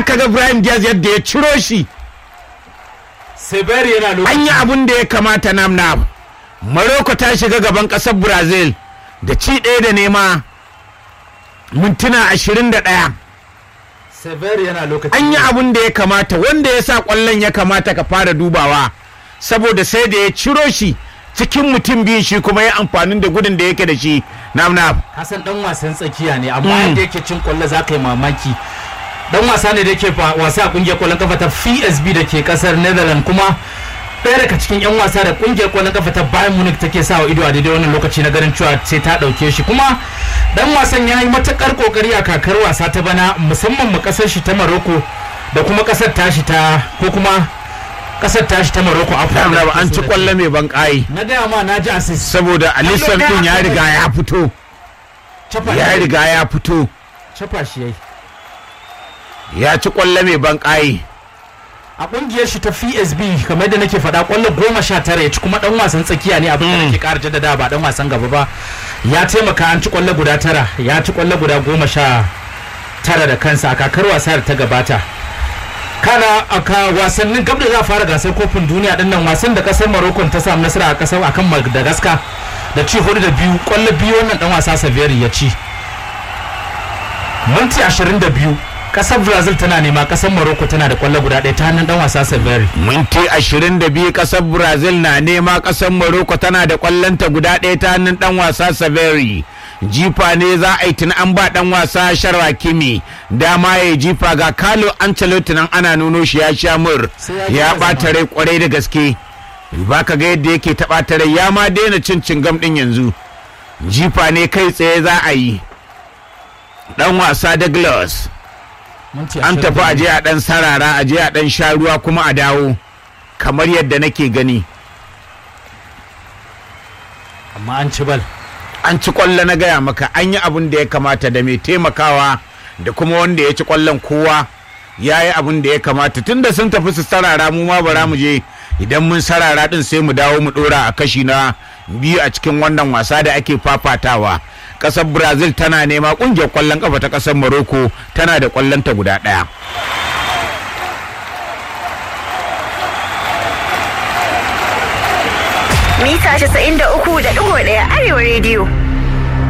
ka ga Ibrahim Diaz yadda ya ciro shi Severi yana an lokaci yi abun da ya kamata nam nam Morocco ta shiga gaban ƙasar Brazil da ci ɗaya da nema mintuna ashirin da ɗaya Severi yana lokaci an yi abun da ya kamata wanda ya sa ƙwallon ya kamata ka fara dubawa saboda sai da ya ciro shi cikin mutum biyun shi kuma ya amfanin da gudun da yake da shi nam nam Hassan dan wasan tsakiya ne amma yadda yake cin kwallo za ka yi mamaki dan wasa ne da yake fa- wasa a kungiyar kwallon kafa ta PSB da ke kasar Netherlands kuma ɗaya daga cikin 'yan wasa da kungiyar kwallon kafa ta Bayern Munich take sa wa ido a daidai wannan lokaci na ganin cewa sai ta ɗauke shi kuma dan wasan ya yi matakar kokari a kakar wasa ta bana musamman mu kasar shi ta Morocco da kuma kasar tashi ta ko kuma kasar tashi ta Morocco nam nam an ci ƙwallo mai ban ƙayi na gaya ma na ji assist saboda Alisson din ya riga ya fito Chafa ya shi- riga ya fito chafa shi yayi ya ci ƙwallo mai ban ƙayi a kungiyar shi ta PSB kamar da nake faɗa kwallo goma sha tara ya ci kuma dan wasan tsakiya ne abin da nake ƙara jaddada ba dan wasan gaba ba ya taimaka an ci kwallo guda tara ya ci kwallo guda goma sha tara da kansa a kakar wasa da ta gabata kana a ka wasannin gab da za a fara gasar kofin duniya din nan wasan da kasar Morocco ta samu nasara a kasar akan Madagascar da ci hudu da biyu kwallo biyu wannan dan wasa Saveri ya ci minti 22 kasar Brazil tana nema kasar Morocco tana da kwallo guda ɗaya ta hannun dan wasa Saveri minti 22 kasar brazil na nema kasar morocco tana da kwallonta guda ɗaya ta hannun dan wasa saveri jifa ne za a yi tun an ba dan wasa sharwa kimi dama ya jifa ga kalo ancelotti nan ana nuno shi ya sha mur Sai ya ya gyara ɓata zama. rai kwarai da gaske ba ka ga yadda yake ta ɓata rai ya ma daina cin cingam ɗin yanzu jifa ne kai tsaye za a yi dan wasa douglas minti an tafi 22. aje a dan sarara aje a dan sha ruwa kuma a dawo kamar yadda nake gani amma an ci bal an ci kwallo na gaya maka an yi abin da ya kamata da mai taimakawa da kuma wanda ya ci kwallon kowa ya yi abin da ya kamata tunda sun tafi su sarara mu ma bara mu je idan mun sarara din sai mu dawo mu dora a kashi na biyu a cikin wannan wasa da ake fafatawa kasar brazil tana nema kungiyar kwallon kafa ta kasar morocco tana da kwallonta guda daya mita 93.1 arewa rediyo